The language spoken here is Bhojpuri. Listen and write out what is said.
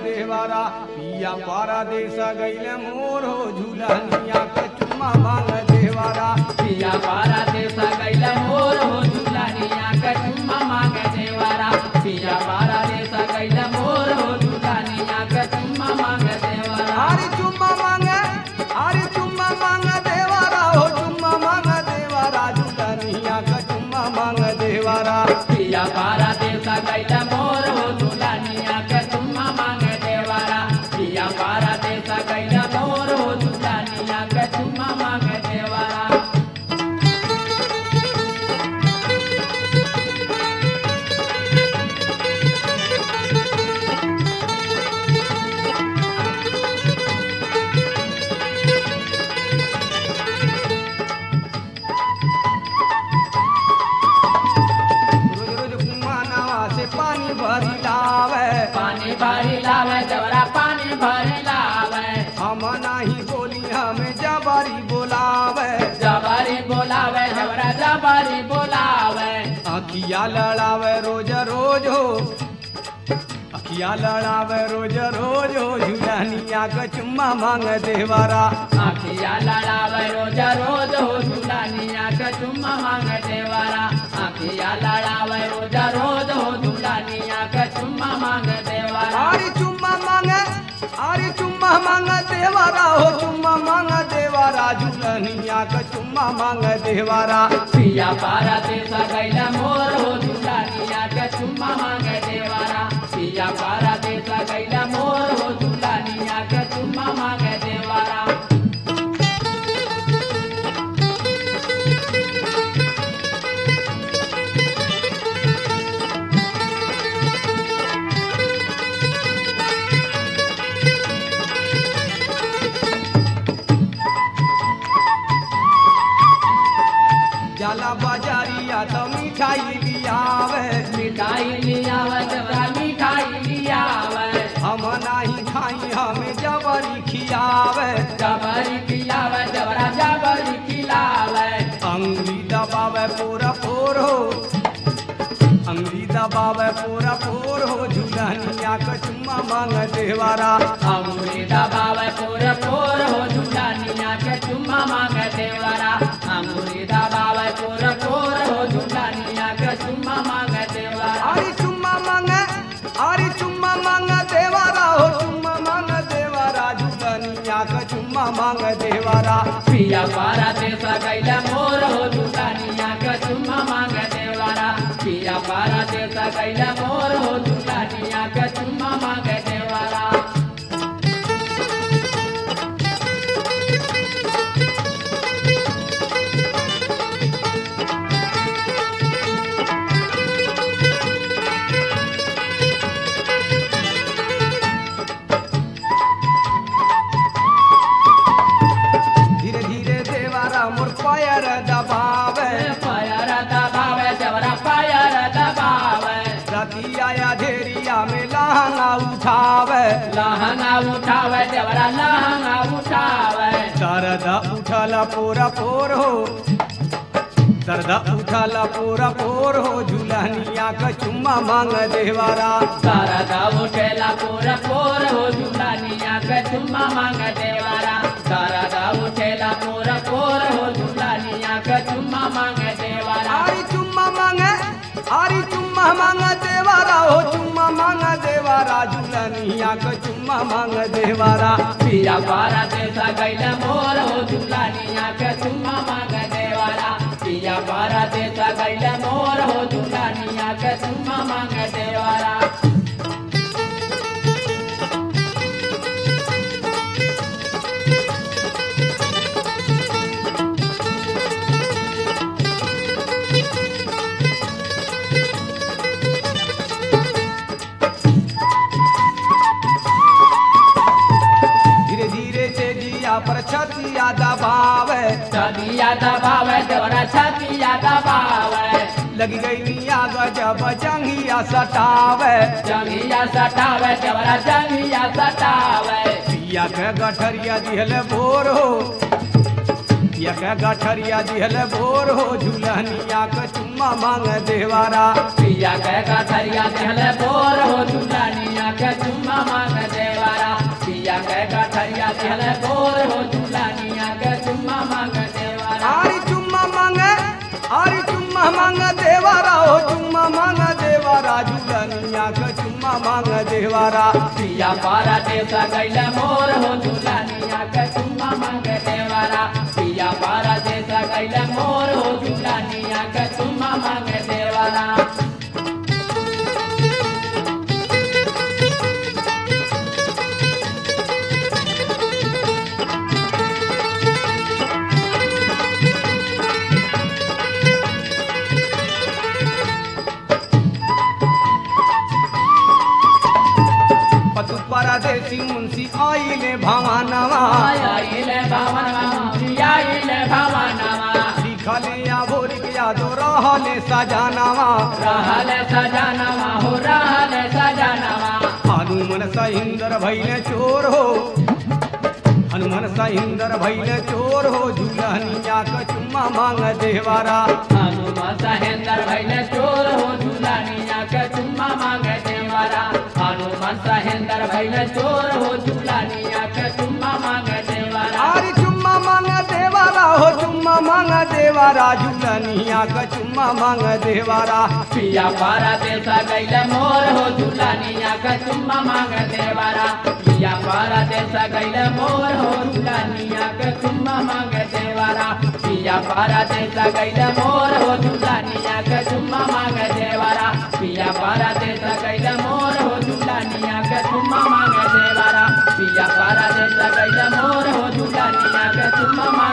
देवारा पिया पारा देश गैले मोर हो झूलनिया के चुम्मा मांग देवारा पिया पारा देसा गैला मोर हो झूलानिया के चुम्मा मांग देवारा पिया पारा देसा गैला मोर हो झूलानिया के चुम्मा मांग देवारा अरे चुम्मा मांगे अरे चुम्मा मांग देवारा हो चुम्मा मांग देवारा झूलनिया के चुम्मा मांग देवारा पिया पारा देसा गैला मोर हो झूलानिया के चुम्मा मांग देवारा पिया पारा देसा गैला मोर हो झूलानिया के चुम्मा मांग देवारा रोज रोज कुम्मा नवा से पानी भरी लावे पानी भरी लावे जवरा पानी भरी लावे हम नहीं बोली हमें जबारी बोलावे जबारी बोलावे जबरा जबारी बोलावे अखिया लड़ावे रोज रोज हो अखिया लड़ावे रोज रोज हो झूलनिया के चुम्मा मांग देवारा आखिया लड़ावे रोज रोज हो झूलानिया के चुम्मा मांग देवारा आखिया लड़ावे रोज रोज हो झूलानिया के चुम्मा मांग देवारा अरे चुम्मा मांगे अरे चुम्मा मांग देवारा हो चुम्मा मांग देवारा झूलनिया के चुम्मा मांग देवारा पिया पारा देसा गैला मोर हो झूलानिया के चुम्मा मांग देवारा पिया पारा देसा गैला मोर हो झूलानिया के चुम्मा मांग देवारा जाला बाजारिया तो मिठाई लियावे मिठाई लियावे जबरा मिठाई लियावे हम नहीं खाई हमें जबरी खियावे जबरी खिलावे जबरा जबरी खिलावे अंगली दबावे पूरा फोर हो अंगली दबावे पूरा फोर हो झूलनिया के चुम्मा मांग देवारा अमूरी दबावे पोर पोर हो झूलानिया के चुम्मा मांग देवरा अमूरी दबावे पोर पोर हो झूलानिया के चुम्मा मांग देवरा अरे चुम्मा मांगे अरे चुम्मा मांग देवारा हो चुम्मा मांग देवारा झूलनिया के चुम्मा मांग देवारा पिया पारा देसा गैला मोर हो झूलानिया के चुम्मा मांग देवरा पिया पारा देसा गैला मोर हो झूलानिया के चुम्मा मांग देवरा धीरे धीरे देवारा मोर पैर दबावे पायर दबावे जबरा पायर दबावे रति आया धेरिया में लहंगा उठावे लहंगा उठावे जबरा लहंगा उठावे दर्द उठल पूरा पोर हो दर्द उठल पूरा पोर हो झूलनिया का चुम्मा मांग देवारा शारदा उठेला पूरा पोर हो झूलानिया के चुम्मा मांग देवारा शारदा उठेला पूरा पोर हो झूलानिया के चुम्मा मांग देवारा आरी चुम्मा मांगे आरी चुम्मा मांग देवारा हो चुम्मा मांग देवारा झूलनिया का चुम्मा मांग देवारा पिया पारा देसा गैला मोर हो झूलानिया के चुम्मा मांग देवारा पिया पारा देसा गैला मोर हो झूलानिया के चुम्मा मांग देवारा धीरे धीरे से जिया पर छतिया दबावे छतिया दबावे जबरा छतिया दबावे लगी गई मिया गजब जंगिया सटावे जंगिया सटावे जबरा जंगिया सटावे पिया के गठरिया दिहल भोर हो पिया के गठरिया दिहल भोर हो झूलनिया के चुम्मा मांग देवारा पिया के कथरिया दिहले बोर हो झूलानिया के चुम्मा मांग दे झूलनिया के चुम्मा मांग देवारा पिया पारा देवता गैला मोर हो झूलानिया के चुम्मा मांग देवारा पिया पारा देवता गैला मोर हो झूलानिया के चुम्मा मांग देवारा पतु परदेसी मुंशी आइले भवानवा आइले भवनवा आइले भवनवा लिखले या भोर के यादो रहले सजानवा रहल सजनवा हो रहल सजनवा हनुमन सहिंदर भैले चोर हो हनुमन सहिंदर भैले चोर हो झूलनिया के चुम्मा मांग देवारा हनुमान सहेंदर भैले चोर हो झूलानिया के चुम्मा मांग देवारा हनुमान सहेंदर भैले चोर हो झूलानिया के चुम्मा मांग देवारा अरे चुम्मा मांग देवारा हो चुम्मा मांग देवारा झूलनिया के चुम्मा मांग देवारा पिया पारा देसा गैले मोर हो झूलानिया के चुम्मा मांग देवारा पिया पारा देसा गैले मोर हो झूलानिया के चुम्मा मांग देवारा पिया पारा देसा गैले मोर हो झूलानिया के चुम्मा मांग देवारा पिया पारा देसा गैले मोर हो झूलानिया के चुम्मा मांग देवारा पिया पारा देसा गैले मोर हो झूलानिया के चुम्मा मांग